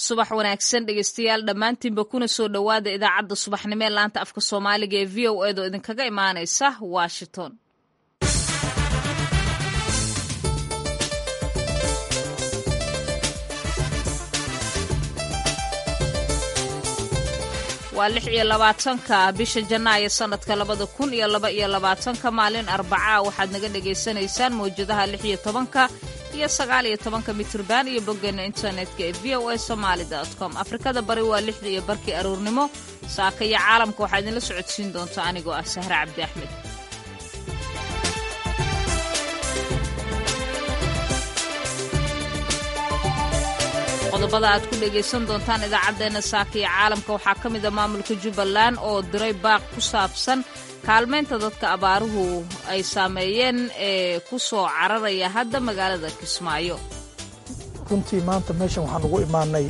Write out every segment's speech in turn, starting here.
subax wanaagsan dhegeystayaal dhammaantiinba kuna soo dhowaada idaacadda subaxnimo ee laanta afka soomaaliga ee v o edo idinkaga imaanaysa washington waa lix iyo labaatanka bisha janaayo sanadka labada kun iyo laba iyo labaatanka maalin arbacaa waxaad naga dhagaysanaysaan mawjadaha lix iyo tobanka iyo sagaal iyo tobanka mitrban iyo boggeena internetka ee v o a somaali com afrikada bari waa lixda iyo barkii aruurnimo saaka iyo caalamka waxaa idinla socodsiin doonta anigoo ah sahre cabdi axmed qodobada aad ku dhegaysan doontaan idaacaddeenna saaka iyo caalamka waxaa ka mid a maamulka jubbaland oo diray baaq ku saabsan kaalmaynta dadka abaaruhu ay saameeyeen ee ku soo cararaya hadda magaalada kismaayo runtii maanta meeshan waxaan ugu imaanay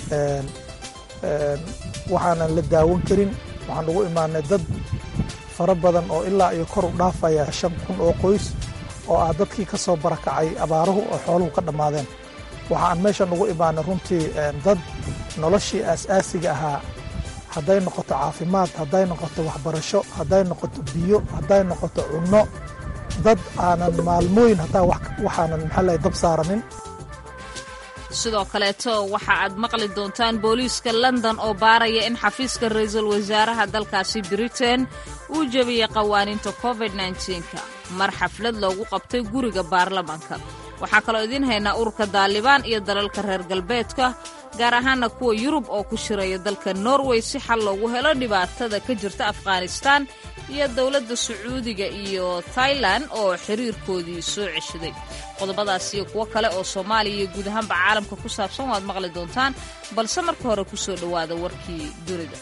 waxaanan la daawan karin waxaan ugu imaanay dad fara badan oo ilaa iyo kor u dhaafaya shan kun oo qoys oo ah dadkii ka soo barakacay abaaruhu oo xooluhu ka dhammaadeen waxaan meeshan ugu imaanay runtii dad noloshii aas-aasiga ahaa hadday noqoto caafimaad hadday noqoto waxbarasho hadday noqoto biyo hadday noqoto cunno dad aanan maalmooyin hataa waxaanan maxaalahay dab saaranin sidoo kaleeto waxa aad maqli doontaan booliiska london oo baaraya in xafiiska ra-iisul wasaaraha dalkaasi britain uu jebiyey qawaaniinta covid nka mar xaflad loogu qabtay guriga baarlamaanka waxaa kaloo idiin haynaa ururka daalibaan iyo dalalka reer galbeedka gaar ahaana kuwa yurub oo ku shiraya dalka norway si xal loogu helo dhibaatada ka jirta afghanistaan iyo dowladda sacuudiga iyo tailan oo xiriirkoodii soo ceshaday qodobadaas iyo kuwo kale oo soomaaliya iyo guud ahaanba caalamka ku saabsan waad maqli doontaan balse marka hore ku soo dhowaada warkii dunida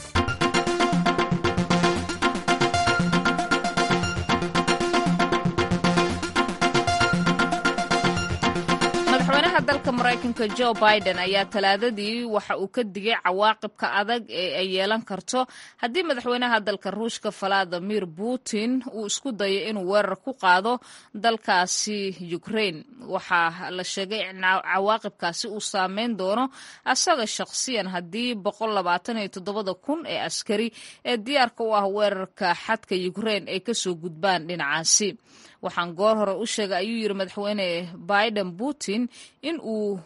madaxweynaha dalka maraykanka jo biden ayaa talaadadii waxa uu ka digay cawaaqibka adag ee ay yeelan karto haddii madaxweynaha dalka ruushka valadimir putin uu isku dayo inuu weerar ku qaado dalkaasi ukraine waxaa la sheegay in cawaaqibkaasi uu saameyn doono asaga shaqsiyan haddii kun ee askari ee diyaarka u ah weerarka xadka ukraine ay kasoo gudbaan dhinacaasi waxaan goor hore u sheegay ayuu yidhi madaxweyne biden putin in uu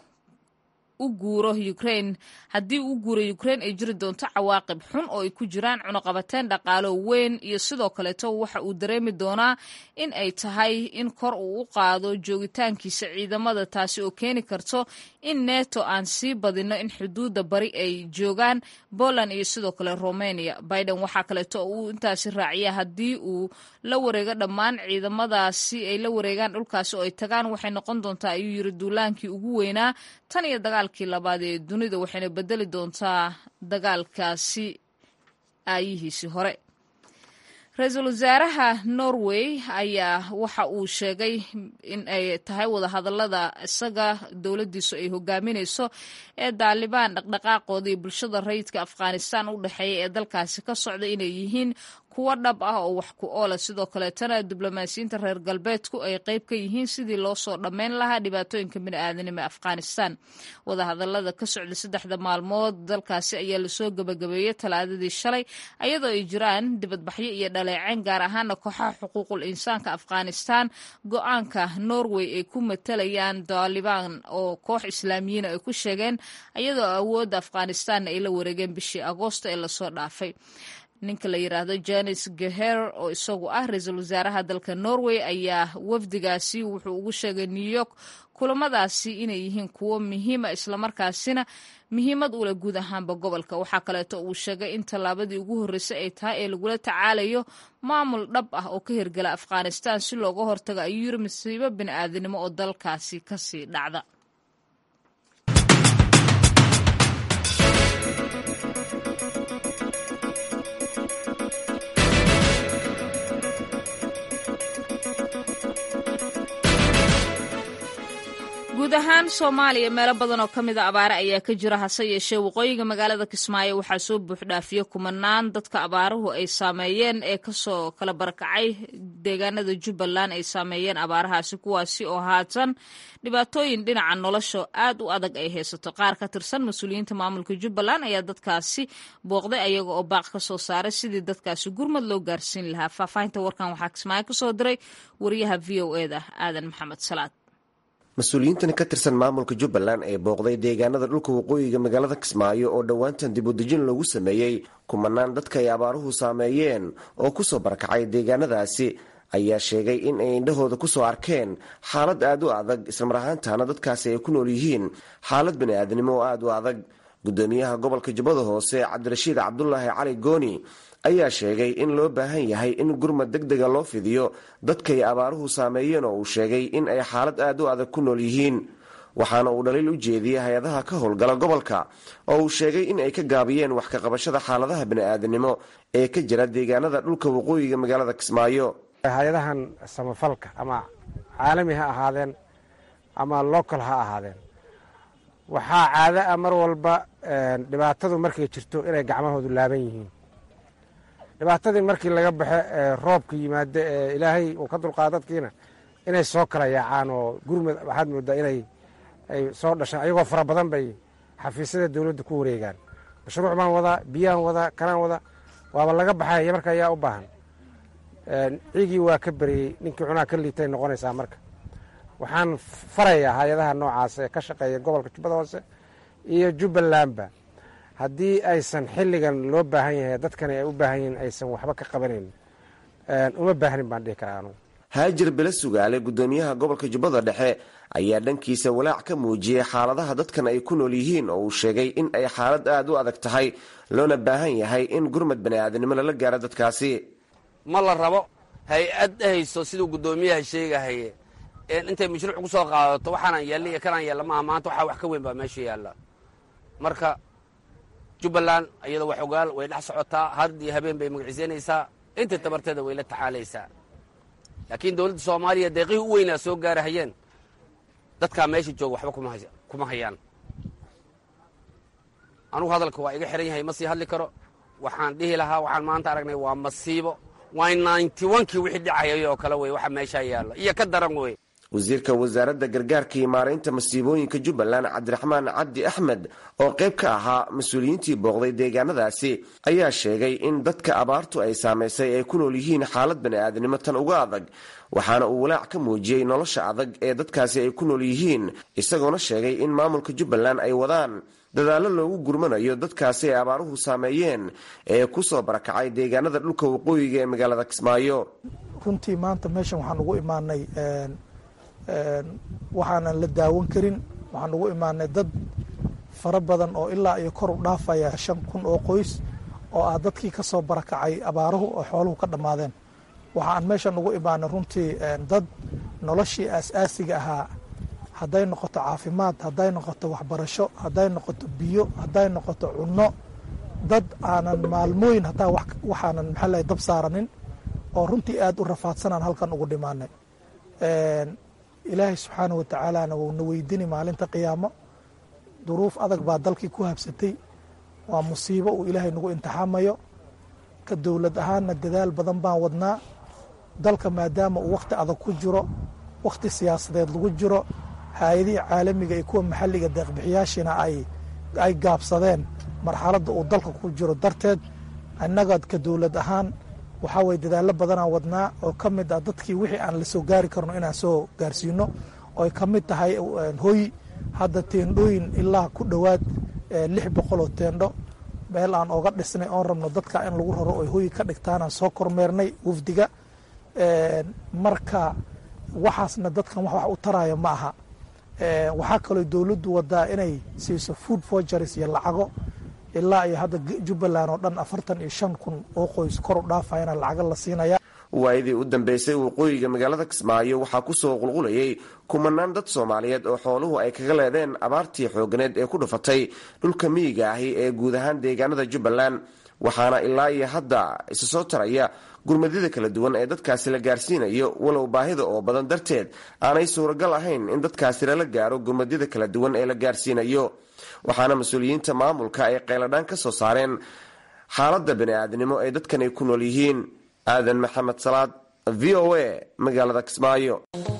u guuro ukraine haddii uu guuro ukraine ay jiri doonto cawaaqib xun oo ay ku jiraan cunuqabateen dhaqaalo weyn iyo sidoo kaleeto waxa uu dareemi doonaa in ay tahay in kor uu u qaado joogitaankiisa ciidamada taasi oo keeni karto in neto aan sii badino in xuduudda bari ay joogaan poland iyo sidoo kale romania biden waxaa kaleeto uu intaasi raaciya haddii uu la wareego dhammaan ciidamadaasi ay la wareegaan dhulkaasi oo ay tagaan waxay noqon doontaa ayuu yiri duulaankii ugu weynaa tan iyo dagaalkii labaad ee dunida waxayna bedeli doontaa dagaalkaasi aayihiisii hore ra-iisul wasaaraha norway ayaa waxa uu sheegay in ay tahay wadahadalada isaga dowladdiisu ay hogaaminayso ee daalibaan dhaqdhaqaaqooda iyo bulshada rayidka afghanistan u dhexeeya ee dalkaasi ka socda inay yihiin kuwo dhab ah oo wax ku oola sidoo kaleetana diblomaasiyiinta reer galbeedku ay qayb ka yihiin sidii loo soo dhammayn lahaa dhibaatooyinka bini'aadanimo ee afghanistan wadahadalada ka socda saddexda maalmood dalkaasi ayaa lasoo gabagabeeyey talaadadii shalay ayadoo ay jiraan dibadbaxyo iyo dhaleeceyn gaar ahaana kooxaha xuquuqul insaanka afghanistan go-aanka norway ay ku matalayaan daalibaan oo koox islaamiyiina ay ku sheegeen ayadoo awoodda afghanistanna ay la wareegeen bishii agoosto ee lasoo dhaafay ninka la yidhaahdo janis geher oo isagu ah ra-iisul wasaaraha dalka norway ayaa wafdigaasi wuxuu ugu sheegay new york kulamadaasi inay yihiin kuwo muhiima islamarkaasina muhiimad ule guud ahaanba gobolka waxaa kaleeto uu sheegay in tallaabadii ugu horreysay ay tahay ee lagula tacaalayo maamul dhab ah oo ka hirgala afghanistan si looga hortago ayuu yiri masiibo bini'aadanimo oo dalkaasi kasii dhacda guud ahaan soomaaliya meelo badan oo ka mid a abaare ayaa ka jira hase yeeshee waqooyiga magaalada kismaayo waxaa soo buuxdhaafiye kumanaan dadka abaaruhu ay saameeyeen ee kasoo kala barakacay deegaanada jubbaland ay saameeyeen abaarahaasi kuwaasi oo haatan dhibaatooyin dhinaca nolosha aad u adag ay haysato qaar ka tirsan mas-uuliyiinta maamulka jubbaland ayaa dadkaasi booqday ayaga oo baaq ka soo saaray sidii dadkaasi gurmad loo gaarsiin lahaa faahfaahinta warkan waxaa kismaayo kasoo diray wariyaha v o eda aadan maxamed salaad mas-uuliyiintan ka tirsan maamulka jubbaland ee booqday deegaanada dhulka waqooyiga magaalada kismaayo oo dhowaantan dibudejin loogu sameeyey kumanaan dadka ay abaaruhu saameeyeen oo kusoo barakacay deegaanadaasi ayaa sheegay in ay indhahooda kusoo arkeen xaalad aad u adag islamar ahaantaana dadkaasi ay ku nool yihiin xaalad bani-aadnimo oo aad u adag gudoomiyaha gobolka jubbada hoose cabdirashiid cabdulaahi cali gooni ayaa sheegay in loo baahan yahay in gurmad deg dega loo fidiyo dadkay abaaruhu saameeyeen oo uu sheegay in ay xaalad aad u adag ku nool yihiin waxaana uu dhaliil u jeediyey hay-adaha ka howlgala gobolka oo uu sheegay in ay ka gaabiyeen wax ka qabashada xaaladaha bani-aadamnimo ee ka jira deegaanada dhulka waqooyiga magaalada kismaayo hay-adahan samafalka ama caalami ha ahaadeen ama local ha ahaadeen waxaa caado ah mar walba dhibaatadu markay jirto inay gacmahoodu laaban yihiin dhibaatadii markii laga baxe roobka yimaado ee ilaahay uu ka dulqaado dadkiina inay soo kala yaacaan oo gurmud waxaad moodaa inay ay soo dhashaan ayagoo fara badan bay xafiisyada dowladda ku wareegaan mashruuc baan wadaa biyaan wadaa kanaan wadaa waaba laga baxaya marka ayaa u baahan ciigii waa ka beriyey ninkii cunaa ka liitay noqonaysaa marka waxaan farayaa hay-adaha noocaas ee ka shaqeeya gobolka jubbada hoose iyo jubbalandba haddii aysan xilligan loo baahan yahay dadkani ay u baahan yihiin aysan waxba ka qabanayn uma baahnin baan dhihi karaa anugu haajir bele sugaale gudoomiyaha gobolka jubbada dhexe ayaa dhankiisa walaac ka muujiyey xaaladaha dadkan ay ku nool yihiin oo uu sheegay in ay xaalad aad u adag tahay loona baahan yahay in gurmad bani-aadamnimo lala gaaro dadkaasi ma la rabo hay-ad hayso siduu guddoomiyaha sheegahaye intay mashruuc ku soo qaadato waxaanaan yeelna iyo kanaan yeella maaha maanta waxaa wax ka weyn baa meesha yaalla marka jubbaland iyada wax ogaal way dhex socotaa had iyo habeen bay magiciisanaysaa inta tabarteeda way la tacaalaysaa laakiin dowladda soomaaliya deeqihii u weynaa soo gaarahayeen dadkaa meesha jooga waxba kuma hayaan anugu hadalka waa iga xihan yahay ma sii hadli karo waxaan dhihi lahaa waxaan maanta aragnay waa masiibo waa ninety onkii wixii dhicayay oo kale wey waxa meeshaa yaalla iyo ka daran wey wasiirka wasaaradda gargaarka iyo maaraynta masiibooyinka jubbaland cabdiraxmaan cabdi axmed oo qayb ka ahaa mas-uuliyiintii booqday deegaanadaasi ayaa sheegay in dadka abaartu ay saamaysay ay ku nool yihiin xaalad bani-aadamnimo tan uga adag waxaana uu walaac ka muujiyey nolosha adag ee dadkaasi ay ku nool yihiin isagoona sheegay in maamulka jubbaland ay wadaan dadaallo loogu gurmanayo dadkaasi ay abaaruhu saameeyeen ee kusoo barakacay deegaanada dhulka waqooyiga ee magaalada kismaayo runtii maanta meeshan waxaan ugu imaanay waxaanan la daawan karin waxaan ugu imaanay dad fara badan oo ilaa iyo kor u dhaafaya shan kun oo qoys oo ah dadkii ka soo barakacay abaaruhu oo xooluhu ka dhammaadeen waxaan meeshan ugu imaanay runtii dad noloshii aas-aasiga ahaa hadday noqoto caafimaad hadday noqoto waxbarasho hadday noqoto biyo hadday noqoto cunno dad aanan maalmooyin hataa waxaanan maxaala dab saaranin oo runtii aad u rafaadsanaan halkan ugu dhimaanay ilaahay subxaana wa tacaalana wuuna weydini maalinta qiyaamo duruuf adag baa dalkii ku habsatay waa musiibo uu ilaahay nagu imtixaamayo ka dowlad ahaanna dadaal badan baan wadnaa dalka maadaama uu wakhti adag ku jiro wakhti siyaasadeed lagu jiro hay-adihii caalamiga iyo kuwa maxalliga deeqbixiyaashina ay gaabsadeen marxaladda uu dalka ku jiro darteed innaga ka dowlad ahaan waxaa weye dadaallo badanaan wadnaa oo ka mid ah dadkii wixii aan la soo gaari karno inaan soo gaarsiino oo ay ka mid tahay hoy hadda teendhooyin ilaa ku dhowaad lix boqol oo teendho meel aan oga dhisnay oon rabno dadka in lagu raro oy hoyi ka dhigtaanaan soo kormeernay wafdiga marka waxaasna dadkan wax wax u taraya ma aha waxaa kaloo dowladdu wadaa inay siiso food forgeries iyo lacago ilaa iyo hadda jubbaland oo dhan afartan iyo shan kun oo qoys kor u dhaafayana lacago la siinaya waayadii u dambeysay waqooyiga magaalada kismaayo waxaa kusoo qulqulayay kumanaan dad soomaaliyeed oo xooluhu ay kaga leedeen abaartii xooganeed ee ku dhufatay dhulka miyiga ahi ee guud ahaan deegaanada jubbaland waxaana ilaa iyo hadda isa soo taraya gurmadyada kala duwan ee dadkaasi la gaarsiinayo walow baahida oo badan darteed aanay suuragal ahayn in dadkaasi lala gaaro gurmadyada kala duwan ee la gaarsiinayo waxaana mas-uuliyiinta maamulka ay qayladhaan ka soo saareen xaaladda bani-aadnimo ee dadkan ay ku nool yihiin aadan maxamed salaad v o a magaalada kismaayo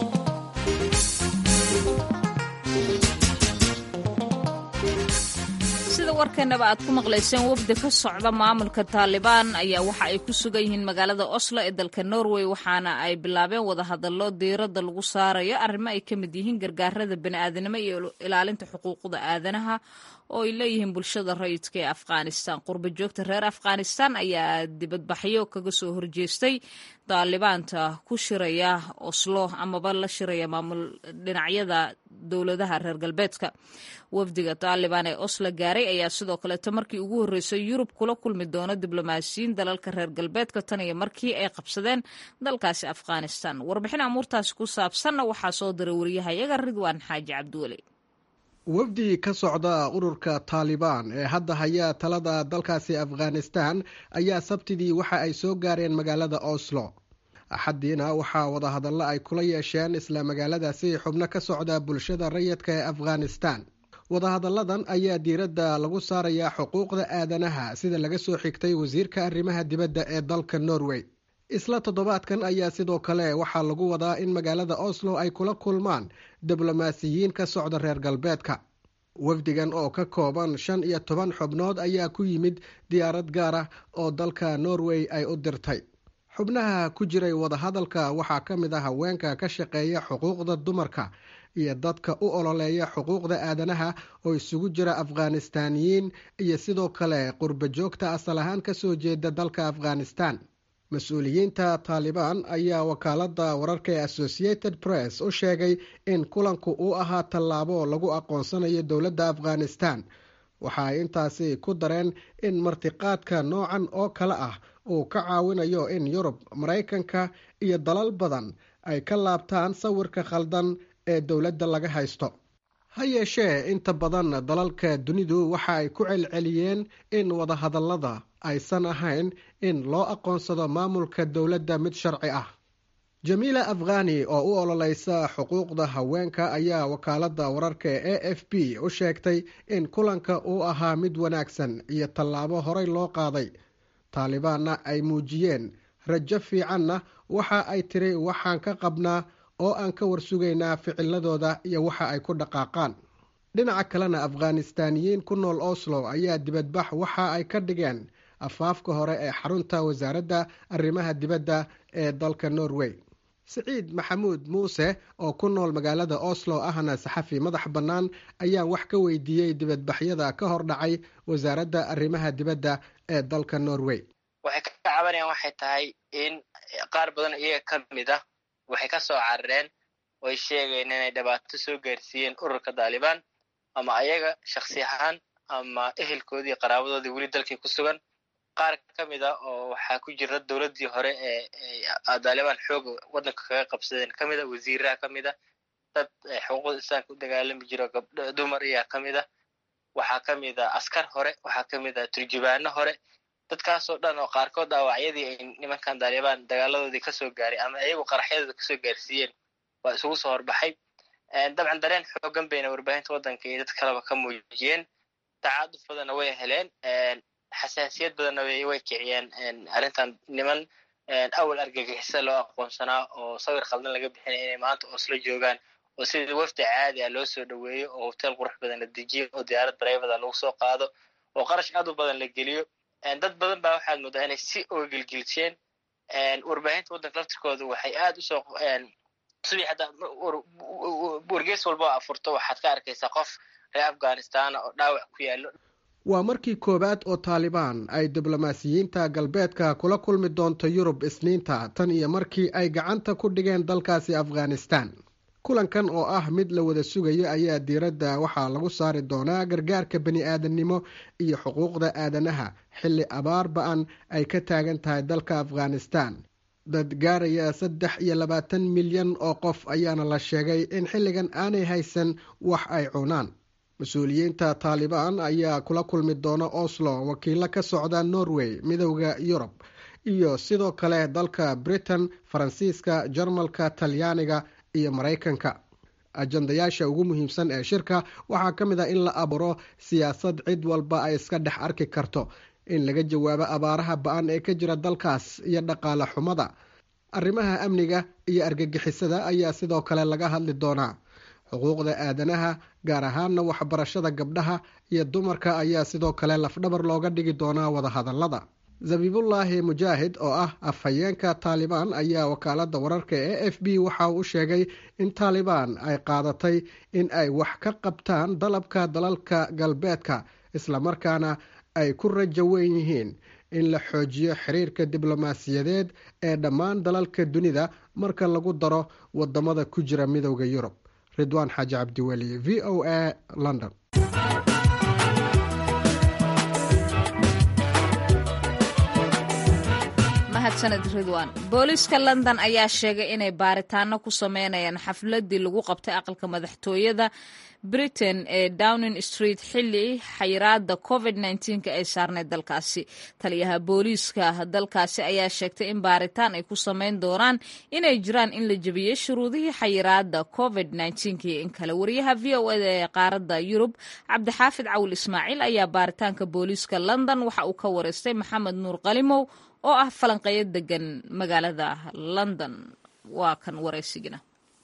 sida warkeenaba aad ku maqlayseen wafdi ka socda maamulka taalibaan ayaa waxa ay ku sugan yihiin magaalada oslo ee dalka norway waxaana ay bilaabeen wadahadallo diiradda lagu saarayo arrimo ay ka mid yihiin gargaarada bani'aadanimo iyo ilaalinta xuquuqda aadanaha oo ay leeyihiin bulshada rayidka ee afghanistan qurba joogta reer afghanistan ayaa dibadbaxyo kaga soo horjeestay daalibaanta ku shiraya oslo amaba la shiraya maamul dhinacyada dowladaha reer galbeedka wafdiga taalibaan ee oslo gaaray ayaa sidoo kaleeto markii ugu horreysay yurub kula kulmi doono diblomaasiyiin dalalka reer galbeedka tan iyo markii ay qabsadeen dalkaasi afghanistan warbixin amuurtaasi ku saabsanna waxaa soo diray wariyahayaga ridwaan xaaji cabdiweli wafdi ka socda ururka taalibaan ee hadda haya talada dalkaasi afghanistan ayaa sabtidii waxa ay soo gaareen magaalada oslo axaddiina waxaa wadahadallo ay kula yeesheen isla magaaladaasi xubno ka socda bulshada rayidka ee afghanistan wadahadalladan ayaa diiradda lagu saarayaa xuquuqda aadanaha sida laga soo xigtay wasiirka arrimaha dibadda ee dalka norway isla toddobaadkan ayaa sidoo kale waxaa lagu wadaa in magaalada oslo ay kula kulmaan diblomaasiyiin ka socda reer galbeedka wafdigan oo ka kooban shan iyo toban xubnood ayaa ku yimid diyaarad gaar ah oo dalka norway ay u dirtay xubnaha ku jiray wadahadalka waxaa ka mid ah haweenka ka shaqeeya xuquuqda dumarka iyo dadka u ololeeya xuquuqda aadanaha oo isugu jira afghanistaaniyiin iyo sidoo kale qurba joogta asal ahaan kasoo jeeda dalka afghanistan mas-uuliyiinta taalibaan ayaa wakaalada wararka ee associated press u sheegay in kulanku uu ahaa tallaabo lagu aqoonsanayo dowladda afghanistan waxa ay intaasi ku dareen in martiqaadka noocan oo kale ah uu ka caawinayo in yurub maraykanka iyo dalal badan ay ka laabtaan sawirka khaldan ee dowladda laga haysto ha yeeshee inta badan dalalka dunidu waxa ay ku celceliyeen in wadahadallada aysan ahayn in loo aqoonsado maamulka dowladda mid sharci ah jamiila afghani oo u ololeysa xuquuqda haweenka ayaa wakaalada wararka ee a f b u sheegtay in kulanka uu ahaa mid wanaagsan iyo tallaabo horey loo qaaday taalibaanna ay muujiyeen rajo fiicanna waxa ay tiri waxaan ka qabnaa oo aan ka warsugaynaa ficiladooda iyo waxa ay ku dhaqaaqaan dhinaca kalena afghanistaaniyiin ku nool oslo ayaa dibadbax waxa ay ka dhigeen afaafka hore ee xarunta wasaaradda arrimaha dibadda ee dalka norway siciid maxamuud muuse oo ku nool magaalada oslo ahna saxafi madax bannaan ayaa wax ka weydiiyey dibadbaxyada ka hor dhacay wasaaradda arrimaha dibadda ee dalka norway waxay ka cabanayaan waxay tahay in qaar badan iyaga ka mid ah waxay ka soo carareen oy sheegeen inay dhibaato soo gaarsiiyeen ururka taalibaan ama ayaga shaksi ahaan ama ehelkoodii qaraabadoodii weli dalkii ku sugan qaar ka mid ah oo waxaa ku jira dowladdii hore ee taalibaan xooga waddanka kaga qabsadeen ka mid a wasiiraha ka mid a dad xuquuqda islaamka u dagaalami jiro gabdho dumar ayaa ka mid a waxaa ka mid a askar hore waxaa ka mid a turjubaano hore dadkaasoo dhan oo qaarkood dhaawacyadii ay nimankan taalibaan dagaaladoodii kasoo gaaray ama iyagu qaraxyadooda kasoo gaarsiiyeen waa isugu soo horbaxay dabcan dareen xoogan bayna warbaahinta waddanka iyo dad kaleba ka muujiyeen tacaaduf badanna way heleen xasaasiyad badanna way kiciyeen arrintan niman awal argagixisa loo aqoonsanaa oo sawir khaldan laga bixinaya inay maanta oslo joogaan oo sidii wafdi caadi ah loo soo dhoweeyo oo hotel qurux badan la dejiyo oo diyaarad bareefada lagu soo qaado oo qarash aad u badan la geliyo dad badan baa waxaad moodaa inay si oga gelgelisheen warbaahinta waddanka laftirkooda waxay aad usoo subii hadda wargees walba oo afurto waxaad ka arkaysaa qof reer afghanistan oo dhaawac ku yaallo waa markii koowaad oo taalibaan ay diblomaasiyiinta galbeedka kula kulmi doonto yurub isniinta tan iyo markii ay gacanta ku dhigeen dalkaasi afghanistan kulankan oo ah mid la wada sugayo ayaa diiradda waxaa lagu saari doonaa gargaarka bani aadamnimo iyo xuquuqda aadanaha xilli abaar ba-an ay ka taagan tahay dalka afghanistan dad gaaraya saddex iyo labaatan milyan oo qof ayaana la sheegay in xilligan aanay haysan wax ay cunaan mas-uuliyiinta taalibaan ayaa kula kulmi doona oslo wakiilo ka socda norway midowda yurub iyo sidoo kale dalka britain faransiiska jarmalka talyaaniga iyo maraykanka ajandayaasha ugu muhiimsan ee shirka waxaa ka mid ah in la abuuro siyaasad cid walba ay iska dhex arki karto in laga jawaabo abaaraha ba-an ee ka jira dalkaas iyo dhaqaale xumada arrimaha amniga iyo argagixisada ayaa sidoo kale laga hadli doonaa xuquuqda aadanaha gaar ahaana waxbarashada gabdhaha iyo dumarka ayaa sidoo kale lafdhabar looga dhigi doonaa wadahadalada zabiibullaahi mujaahid oo ah afhayeenka taalibaan ayaa wakaalada wararka ee f b waxa uu sheegay in taalibaan ay qaadatay in ay wax ka qabtaan dalabka dalalka galbeedka islamarkaana ay ku rajo weyn yihiin in la xoojiyo xiriirka diblomaasiyadeed ee dhammaan dalalka dunida marka lagu daro wadamada ku jira midowda yurub ridwaan xaaji cabdiweli v o a london mahadsaned ridwan booliiska london ayaa sheegay inay baaritaano ku sameynayaan xafladii lagu qabtay aqalka madaxtooyada britain ee downing street xilli xayiraada covid nka ay saarneyd dalkaasi taliyaha booliiska dalkaasi ayaa sheegtay in baaritaan ay ku sameyn doonaan inay jiraan in la jebiyey shuruudihii xayiraada covid iyo in kale wariyaha v o eda ee qaaradda yurub cabdixaafid cawil ismaaciil ayaa baaritaanka booliiska london waxa uu ka wareystay maxamed nuur qalimow oo ah falanqeeyo degan magaalada london waa kan waraysigina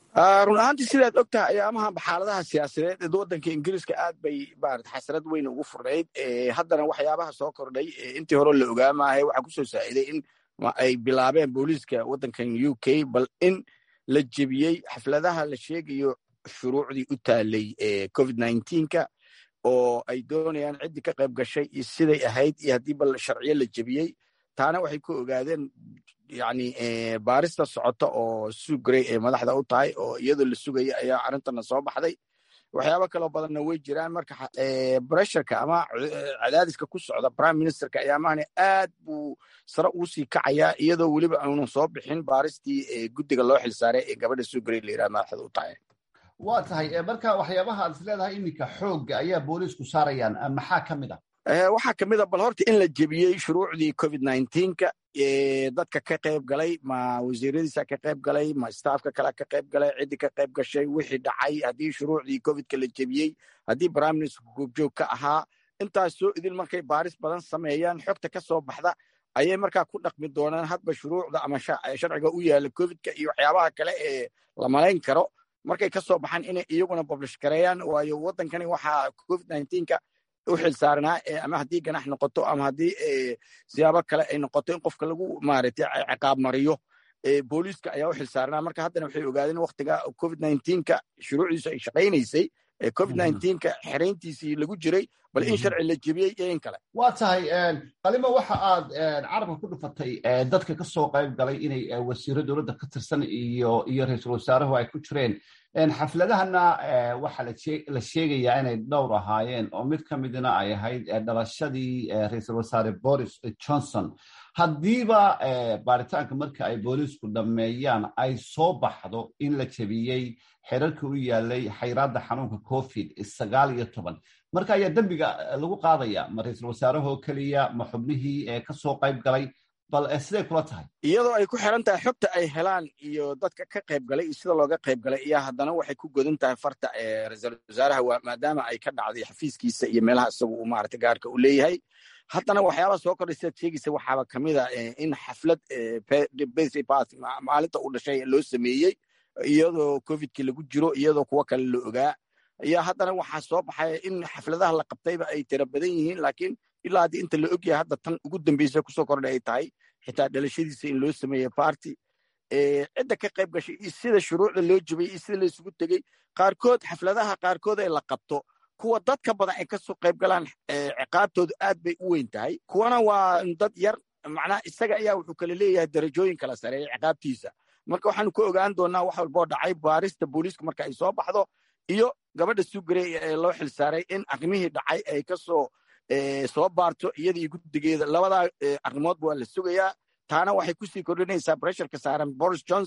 run ahaantii sidaad og tahay ayaamahanba xaaladaha siyaasadeed ee waddanka ingiriiska aad bay maarata xasrad weyn ugu furnayd haddana waxyaabaha soo kordhay intii hore la ogaamaahay waxaa ku soo saaciday in ay bilaabeen booliiska waddankan u k bal in la jebiyey xafladaha la sheegayo shuruucdii u taalay covid nka oo ay doonayaan ciddii ka qayb gashay iyo siday ahayd iyo haddii bal sharciyo la jebiyey taana waxay ku ogaadeen yani baarista socota oo sugrey ee madaxda u tahay oo iyadoo la sugaya ayaa arrintana soo baxday waxyaabo kaloo badanna way jiraan marka bresharka ama cadaadiska ku socda prime ministerka ayaamahani aad buu sare ugu sii kacayaa iyadoo weliba aanu soo bixin baaristii guddiga loo xilsaaray ee gabadha sugrey la yirahda madaxda u tahay waa tahay marka waxyaabaha aad is leedahay iminka xoogga ayaa booliisku saarayaan maxaa ka mid ah waxaa ka mid a bal horta in la jebiyey shuruucdii covid nka dadka ka qayb galay ma wasiiradiisa ka qayb galay ma staafka kale ka qayb galay ciddii ka qayb gashay wixii dhacay haddii shuruucdii covidka la jebiyey haddii prime minister goobjoog ka ahaa intaas soo idin markay baaris badan sameeyaan xogta ka soo baxda ayay markaa ku dhaqmi doonaan hadba shuruucda ama sharciga u yaala covidka iyo waxyaabaha kale ee la malayn karo markay ka soo baxaan inay iyaguna publish gareeyaan waayo waddankani waxaa covid nka u xilsaarnaa ama haddii ganax noqoto ama haddii siyaabo kale ay noqoto in qofka lagu maaragtay ciqaab mariyo booliiska ayaa u xilsaarnaa marka haddana waxay ogaadeen waktiga covid nka shuruucdiisu ay shaqaynaysay covid nka xerayntiisii lagu jiray bal in sharci la jebiyey iyo in kale waa tahay qalimo waxa aad carabka ku dhufatay dadka ka soo qayb galay inay wasiiro dowladda ka tirsan iyo iyo ra-iisul wasaaruhu ay ku jireen xafladahana waxaa la sheegayaa inay dhowr ahaayeen oo mid ka midna ay ahayd dhalashadii ra-iisul wasaare boris johnson haddiiba baaritaanka marka ay booliisku dhammeeyaan ay soo baxdo in la jebiyey xerarka u yaalay xayraadda xanuunka covid sagaal iyo toban marka ayaa dembiga lagu qaadaya ma ra-iisul wasaarahoo keliya ma xubnihii ka soo qayb galay bal siday kula tahay iyadoo ay ku xiran tahay xogta ay helaan iyo dadka ka qayb galay iyo sida looga qayb galay iyo haddana waxay ku godan tahay farta ee ra-iisul wasaaraha maadaama ay ka dhacday xafiiskiisa iyo meelaha isagu uu maarata gaarka u leeyahay haddana waxyaabaha soo kordhay sidaad sheegaysa waxaaba ka mid a in xaflad maalinta u dhashay loo sameeyey iyadoo covidkii lagu jiro iyadoo kuwo kale la ogaa iyo haddana waxaa soo baxaya in xafladaha la qabtayba ay tira badan yihiin laakiin ilaa haddii inta la ogyahay hadda tan ugu dambeysa kusoo kordhay ay tahay xitaa dhalashadiisa in loo sameeye party cidda ka qayb gashay iyo sida shuruucda loo jebiyey iyo sida laysugu tegey qaarkood xafladaha qaarkood ee la qabto kuwa dadka badan ay kasoo qayb galaan ciqaabtoodu aad bay u weyn tahay kuwana waa dad yar macnaha isaga ayaa wuxuu kala leeyahay darajooyin kala sareeya ciqaabtiisa marka waxaanu ku ogaan doonaa wax walboo dhacay baarista booliiska marka ay soo baxdo iyo gabadha sugrey ee loo xilsaaray in arrimihii dhacay ay kasoo soo baarto iyadii guddigeeda labadaa arrimoodba waa la sugayaa taana waxay kusii kordhinaysaa bresharka saaran boris johnson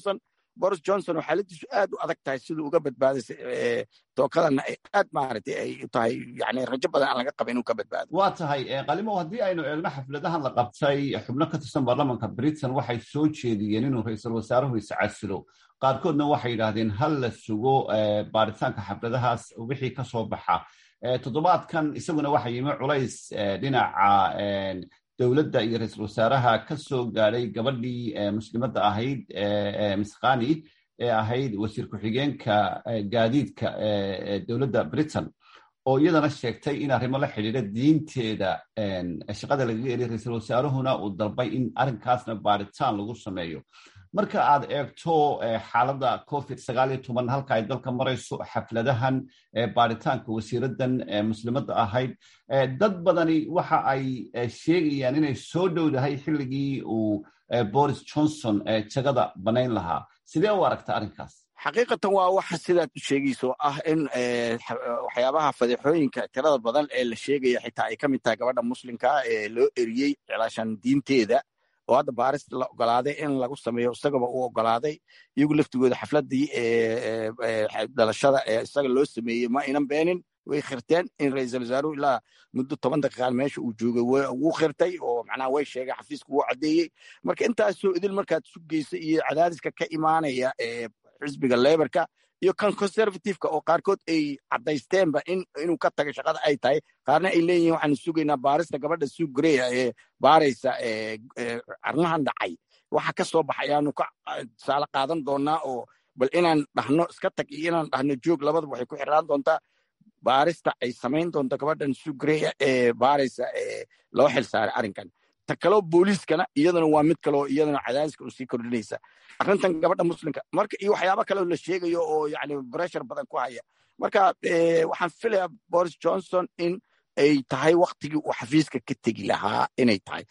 boris johnson oo xaaladiisu aad u adag tahay siduu uga badbaadaysa tookadana ay aad maaragtay ay u tahay yani rajo badan aan laga qaba inuu ka badbaado waa tahay qalimow haddii aynu eegno xafladahan la qabtay xubno ka tirsan baarlamanka britain waxay soo jeediyeen inuu ra-iisul wasaaruhu iscasilo qaarkoodna waxay yidhaahdeen hal la sugo baaritaanka xafladahaas wixii ka soo baxa toddobaadkan isaguna waxa yimi culays dhinaca dowladda iyo ra-iisul wasaaraha ka soo gaadhay gabadhii muslimadda ahayd miskhani ee ahayd wasiir ku-xigeenka gaadiidka dowladda britain oo iyadana sheegtay in arrimo la xidhiidha diinteeda shaqada lagaga eriy ra-iisul wasaaruhuna uu dalbay in arrinkaasna baaritaan lagu sameeyo marka aad eegto xaaladda covid sagaal iyo toban halka ay dalka marayso xafladahan baaritaanka wasiiradan muslimadda ahayd dad badani waxa ay sheegayaan inay soo dhowdahay xilligii uu boris johnson jagada banayn lahaa sidee u aragta arrinkaas xaqiiqatan waa waxa sidaad u sheegayso ah in waxyaabaha fadeexooyinka tirada badan ee la sheegaya xitaa ay ka mid tahay gabadha muslimka ee loo eriyey cilaashan diinteeda oo hadda baaris la ogolaaday in lagu sameeyo isagaba uu ogolaaday iyagu laftigooda xafladii dhalashada ee isaga loo sameeyey ma aynan beenin way khirteen in ra-iisul wasaaruhu ilaa muddo toban daqiiqaan meesha uu joogay wuu khirtay oo macnaha way sheegay xafiiska wuu caddeeyey marka intaasoo idil markaad sugaysa iyo cadaadiska ka imaanaya ee xisbiga leberka iyo kan conservativeka oo qaarkood ay caddaysteenba inuu ka taga shaqada ay tahay qaarna ay leeyihin waxaanu sugaynaa baarista gabadha sug greya ee baaraysa arrimahan dhacay waxa ka soo baxay ayaanu ka tusaale qaadan doonaa oo bal inaan dhahno iska tag iyo inaan dhahno joog labadaba waxay ku xiraan doontaa baarista ay samayn doonto gabadhan sugreya ee baaraysa ee loo xil saaray arrinkan ta kaloo booliiskana iyaduna waa mid kaleo iyaduna cadaadiska u sii kordhinaysa arrintan gabadha muslimka marka iyo waxyaaba kaleo la sheegayo oo yani breshar badan ku haya marka waxaan filayaa boris johnson in ay tahay waktigii uu xafiiska ka tegi lahaa inay tahay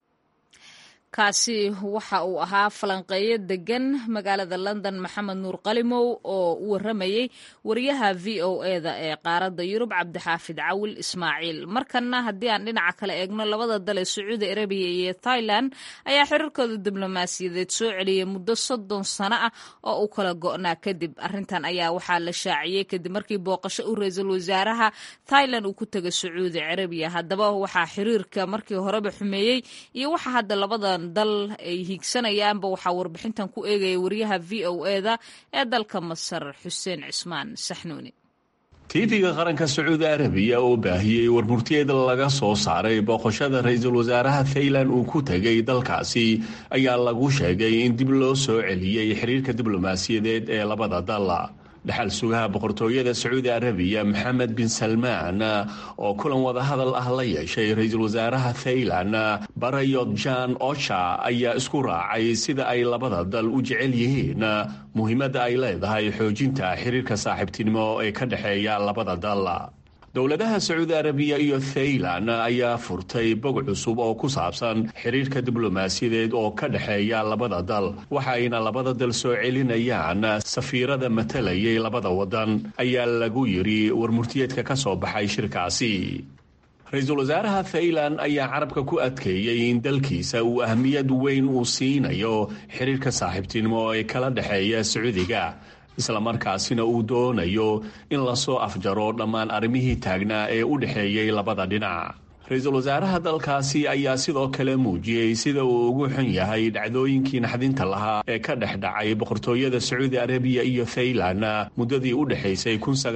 kaasi waxa uu ahaa falanqeeyo degan magaalada london maxamed nuur qalimow oo u waramayey wariyaha v o eda ee qaaradda yurub cabdixaafid cawil ismaaciil markanna haddii aan dhinaca kale eegno labada dal ee sacuudi arabiya iyo thailand ayaa xiriirkooda diblomaasiyadeed soo celiyey muddo soddon sano ah oo u kala go'naa kadib arrintan ayaa waxaa la shaaciyey kadib markii booqasho u ra-iisul wasaaraha thailand uu ku tegay sacuudi carabiya haddaba waxaa xiriirka markii horeba xumeeyey iyo waxa hadda labada dal ay hiigsanayaanba waxaa warbixintan ku eegaya wariyaha v o eda ee dalka masar xuseen cismaan saxnuuni tiifiga qaranka sacuudi arabiya oo baahiyey warmurtiyeed laga soo saaray booqashada ra-iisul wasaaraha thailand uu ku tegay dalkaasi ayaa lagu sheegay in dib loo soo celiyey xiriirka diblomaasiyadeed ee labada dal dhexal sugaha boqortooyada sacuudi arabiya maxamed bin salmaan oo kulan wadahadal ah la yeeshay ra-iisul wasaaraha thailand barayod jan ocha ayaa isku raacay sida ay labada dal u jecel yihiin muhiimadda ay leedahay xoojinta xiriirka saaxiibtinimo ee ka dhexeeya labada dal dowladaha sacuudi arabiya iyo thailand ayaa furtay bog cusub oo ku saabsan xiriirka diblomaasiyadeed oo ka dhexeeya labada dal waxayna labada dal soo celinayaan safiirada matalayay labada wadan ayaa lagu yidhi warmurtiyeedka ka soo baxay shirkaasi ra-iisul wasaaraha thailand ayaa carabka ku adkeeyey in dalkiisa uu ahmiyad weyn uu siinayo xiriirka saaxiibtinimo ee kala dhexeeya sacuudiga islamarkaasina uu doonayo in lasoo afjaro dhammaan arrimihii taagnaa ee u dhexeeyey labada dhinac ra-iisul wasaaraha dalkaasi ayaa sidoo kale muujiyey sida uu ugu xun yahay dhacdooyinkii naxdinta lahaa ee ka dhex dhacay boqortooyada sacuudi arabiya iyo thailand muddadii u dhexaysay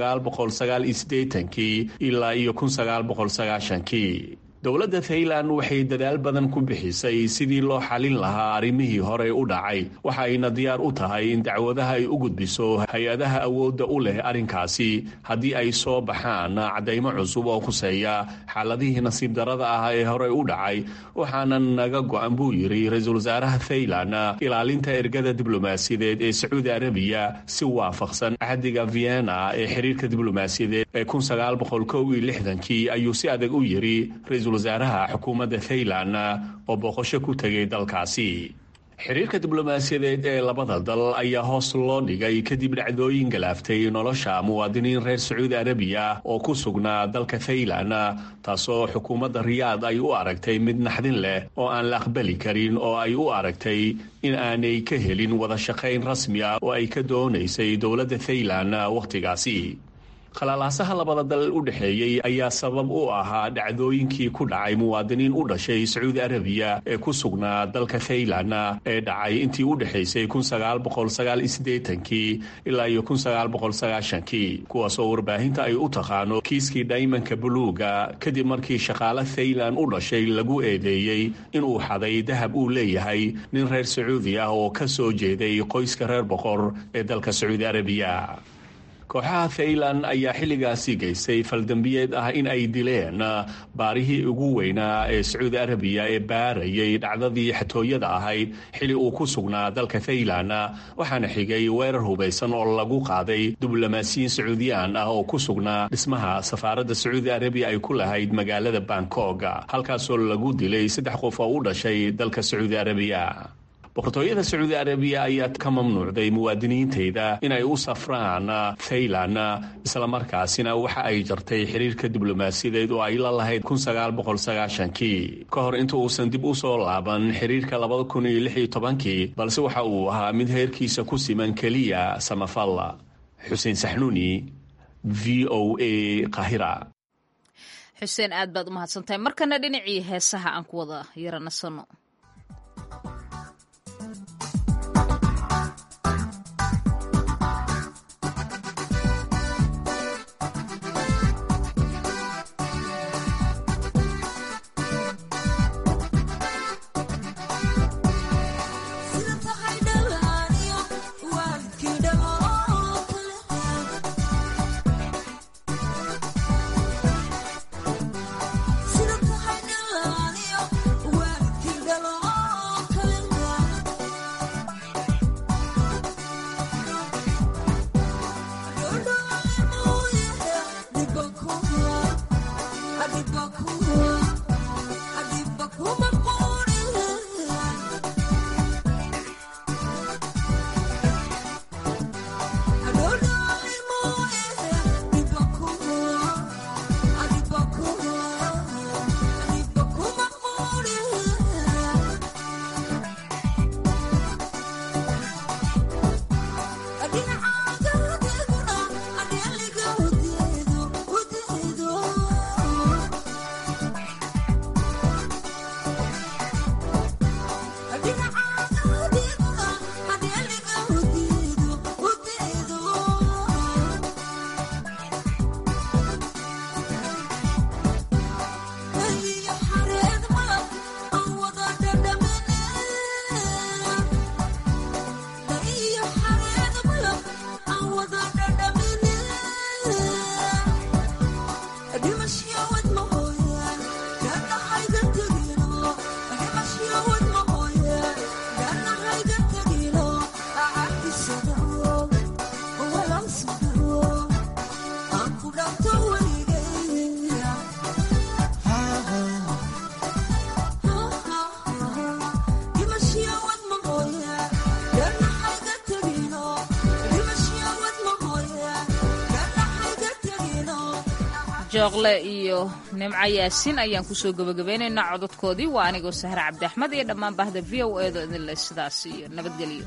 kii ilaa iyo kii dowladda thailand waxay dadaal badan ku bixisay sidii loo xalin lahaa arrimihii horey u dhacay waxa ayna diyaar u tahay in dacwadaha ay u gudbiso hay-adaha awoodda u leh arrinkaasi haddii ay soo baxaan caddaymo cusub oo khuseeya xaaladihii nasiib darada ah ee horey u dhacay waxaana naga go-an buu yidhi ra-iisul wasaaraha thailand ilaalinta ergada diblomaasiyadeed ee sacuudi arabiya si waafaqsan axdiga vienna ee xiriirka diblomaasiyadeed ee kii ayuu si adag u yidhi wasaaraha xukuumadda thailand oo booqasho ku tegay dalkaasi xiriirka diblomaasiyadeed ee labada dal ayaa hoos loo dhigay kadib dhacdooyin galaaftay nolosha muwaadiniin reer sacuudi arabiya oo ku sugnaa dalka thailand taasoo xukuumadda riyaad ay u aragtay mid naxdin leh oo aan la aqbali karin oo ay u aragtay in aanay ka helin wada shaqayn rasmi ah oo ay ka doonaysay dowladda thailand wakhtigaasi khalaalaasaha labada dal u dhexeeyey ayaa sabab u ahaa dhacdooyinkii ku dhacay muwaadiniin u dhashay sacuudi arabiya ee ku sugnaa dalka thailand ee dhacay intii u dhexaysay kii ilaa iyo kii kuwaas oo warbaahinta ay u taqaano kiiskii dhaymanka buluuga kadib markii shaqaale thailand u dhashay lagu eedeeyey inuu xaday dahab uu leeyahay nin reer sacuudi ah oo ka soo jeeday qoyska reer boqor ee dalka sacuudi arabiya kooxaha thailand ayaa xilligaasi geystay faldambiyeed ah in ay dileen baarihii ugu weynaa ee sacuudi arabiya ee baarayay dhacdadii xatooyada ahayd xili uu ku sugnaa dalka thailand waxaana xigay weerar hubaysan oo lagu qaaday diblomaasiyiin sacuudiyaan ah oo ku sugnaa dhismaha safaaradda sacuudi arabiya ay ku lahayd magaalada bangkok halkaasoo lagu dilay saddex qof oo u dhashay dalka sacuudi arabiya boqortooyada sacuudi arabiya ayaa ka mamnuucday muwaadiniinteyda inay u safraan thailand islamarkaasina waxa ay jartay xiriirka diblomaasiyadeed oo ay la lahayd kii ka hor inta uusan dib u soo laaban xiriirka kii balse waxa uu ahaa mid heerkiisa ku siman keliya samafal xuseen saxnuuni v o a qahira xuseen aad baad u mahadsantahay markana dhinacii heesaha aan ku wada yaranasano jooqle iyo nimco yaasiin ayaan kusoo gebagabeynaynaa cododkoodii waa anigoo sahre cabdi axmed iyo dhammaan bahda v o eedo idinle sidaas iyo nabadgelyo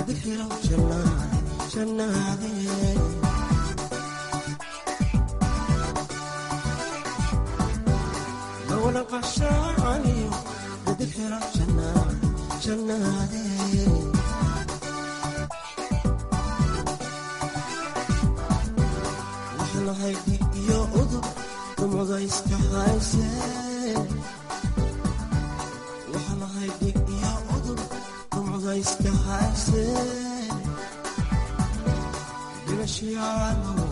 iska hayse dhimashiyaano